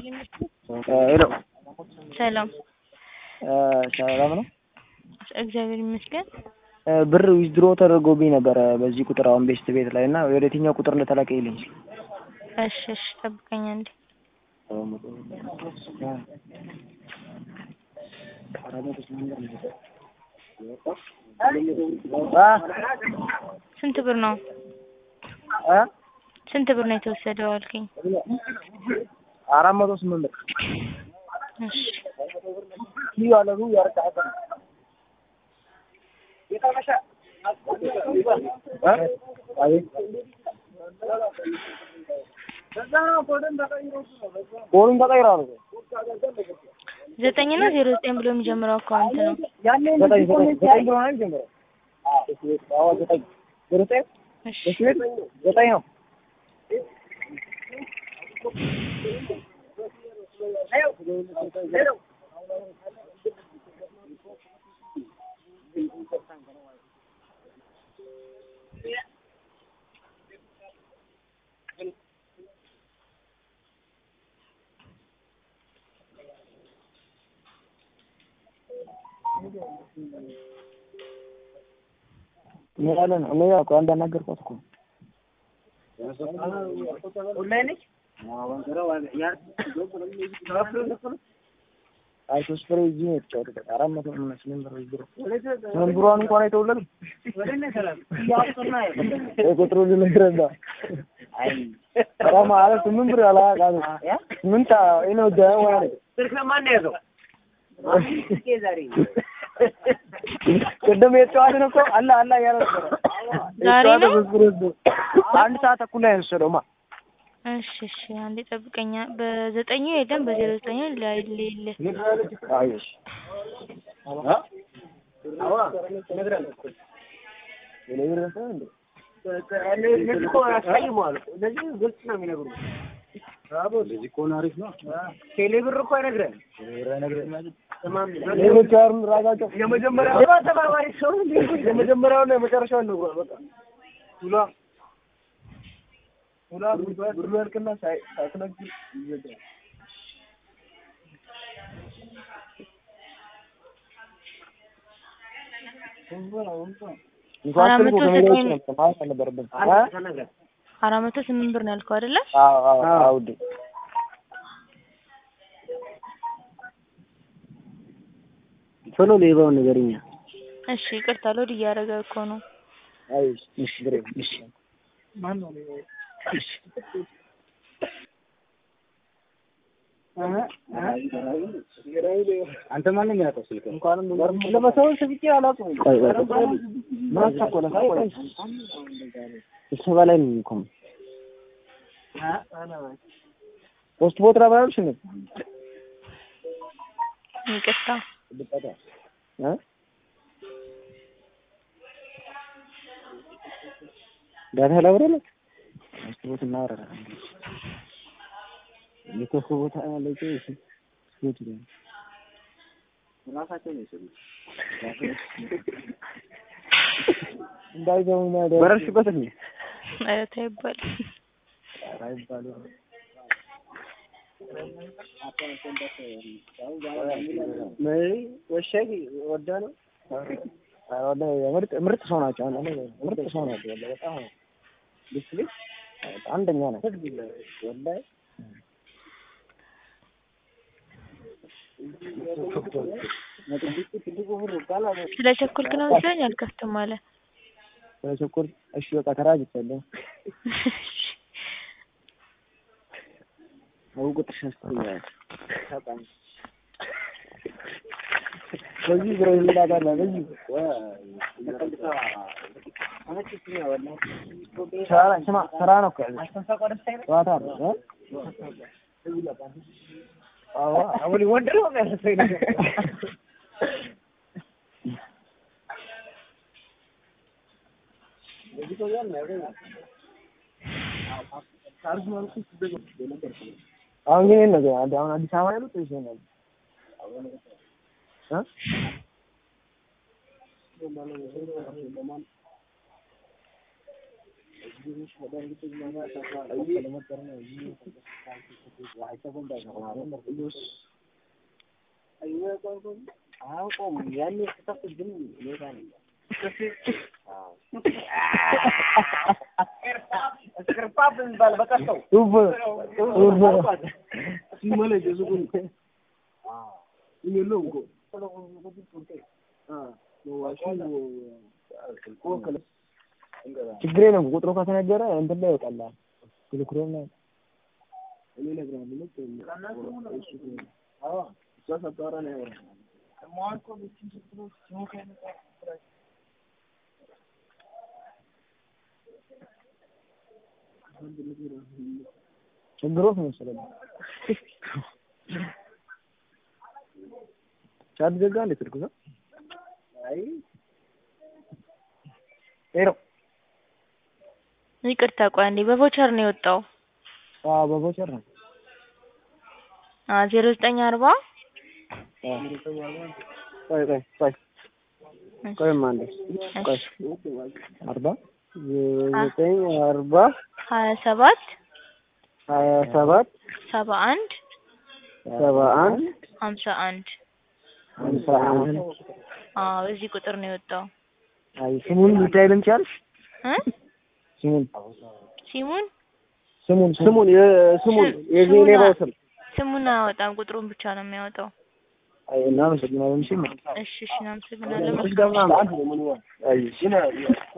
ሄሎ ሰላም ሰላም ነው። እግዚአብሔር ይመስገን። ብር ዊዝድሮ ተደርጎብኝ ነበረ በዚህ ቁጥር አሁን ቤስት ቤት ላይ እና ወደ የትኛው ቁጥር እንደተላከ ይልኝ። እሺ እሺ፣ ጠብቀኝ አንዴ። ስንት ብር ነው? ስንት ብር ነው የተወሰደው አልከኝ? አራት መቶ ስምንት ብር እሺ ያለሩ ያርቃቀ ቦሉን ተቀይራ ነው ዘጠኝ እና ዜሮ ዘጠኝ ብሎ የሚጀምረው አካውንት ነው። ዘጠኝ ዘጠኝ ዘጠኝ ብሎ ነው የሚጀምረው። አዎ ዘጠኝ ዜሮ ዘጠኝ እሺ ዘጠኝ ነው። ምን አለ ነው? እኔ ያው እኮ እንዳናገርኳት እኮ አይ ሶስት ፍሬ እዚህ ነው የተጫወቱት። አራት መቶ ምናምን ስምንት ብር ዊዝድሮ ስምንት ብሯን እንኳን አይተውለትም። ቁጥሩ ልነግረዳ ኧረ ማለት ስምንት ብር ያላቃሉ ስምንት ነው ደ ማለት ቅድም የተጫዋትን እኮ አላ አላ እያለ ነበረ። ዛሬ ነው? የተጫዋተ ብር ወስዶ አንድ ሰዓት ተኩል ላይ ነው የወሰደውማ። እሺ እሺ፣ አንዴ ጠብቀኛ። በዘጠኙ የለም በዜሮ ዘጠኙ ላይ ሌለ አይ እሺ ሌሎች አሁን ራሳቸው የመጀመሪያውና የመጨረሻውን ነግሯል። በቃ ሁላ ሁላ ብሩ ያልቅና ሳይ- ሳትነግር ይዘጋል። እንኳን አራት ስልኩ መቶ ከሜዳ ውጭ ዘጠኝ- ነበር ማለት አልነበረብንም። አራት መቶ ስምንት ብር ነው ያልከው አይደለ? አዎ አዎ አዎ ውዴ ቶሎ ሌባውን ንገሪኛ። እሺ ይቅርታ፣ ሎድ እያደረገ እኮ ነው። አይ እሺ ብሬ እሺ ማን ነው ሌባው? እሺ አንተ ማን ነው የሚያውቀው ስልክ? እንኳንም ለመሰወን ስብቄ አላውቅም። ቆይ ቆይ ቆይ ምን አስቸኮለህ? ቆይ ስብሰባ ላይ ነኝ እኮ ፖስት ቦትራ ባያልሽ ነው ይቅርታ። እ ዳታ ላብረለ ፖስት ቦት እናወራለን። የኮኮ ቦታ ያለች እሺ ቦት ነው ራሳቸው ነው የሰሩት። እንዳይገቡ ነው ያለው። በረርሽበት እንዴ? ኧረ ተው አይባልም። አይባልም። መሪ ወሻይ ወዳ ነው ወደ ምርጥ ምርጥ ሰው ናቸው። አሁን እኔ ምርጥ ሰው ናቸው። ወላሂ በጣም ዲስፕሊን አንደኛ ነው። ወላሂ ስለ ቸኮልክ ነው መሰለኝ አልከፍትም አለ። በቸኮል እሺ በቃ ተራጅቻለሁ። አው ቁጥር ሸስተኛል። በዚህ ብረ ይላታል በዚህ ስራ ስማ ስራ ነው እኮ ያዘችው። ጨዋታ ነው እ? አዎ አሁን ወንድ ነው የሚያሰሰኝ ነገር አሁን ግን የት ነው ግን? አሁን አዲስ አበባ ያሉት ወይስ የት ነው? እ? ችግር የለም ቁጥሩ ከተነገረ እንትን ላይ ይወጣልሃል። ቴሌግራም ላይ ችግሮት ነው መሰለኝ። ቻት ዘጋ እንዴ ስልኩ ነው? አይ ሄሎ ይቅርታ ቆይ አንዴ በቮቸር ነው የወጣው። አዎ በቮቸር ነው። አ ዜሮ ዘጠኝ አርባ ቆይ ቆይ ቆይ ቆይማ አንዴ ቆይ አርባ ዘጠኝ አርባ ሀያ ሰባት ሀያ ሰባት ሰባ አንድ ሰባ አንድ ሀምሳ አንድ ሀምሳ አንድ አዎ በዚህ ቁጥር ነው የወጣው አይ ስሙን ልታይልን ቻልሽ? እ ስሙን ሲሙን ስሙን ስሙን የስሙን የዚህ ሌባው ስም ስሙን አያወጣም ቁጥሩን ብቻ ነው የሚያወጣው። አይ እናመሰግናለን። እሺ እሺ እሺ እናመሰግናለን። እሺ ደግሞ አንድ አይ